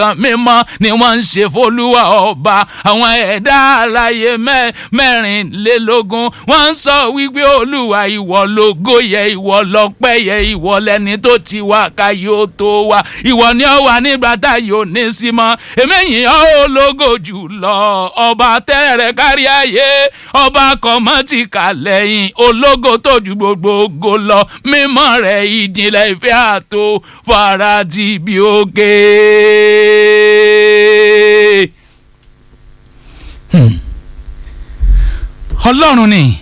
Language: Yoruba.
mímọ́ ni wọ́n ń ṣe fọlúwa ọba àwọn ẹ̀dá alààyè mẹ́rìnlélógún wọ́n ń sọ wípé olúwa ìwọ lógo yẹ ìwọ lọ́pẹ́ yẹ ìwọ lẹni tó ti wá ká yóò tó wá ìwọ ni ó wà nígbà tá yóò ní sí mọ́ èmi yìn ọ́ ológo jù lọ ọba tẹ́rẹ̀ kárí ayé ọba kọ̀mọ́tìkà lẹ́yìn ológo tó ju gbogbo ògo lọ mímọ́ rẹ̀ ìjìnlẹ̀ ìfẹ́ àtò farati bí òkè. ọlọ́run ni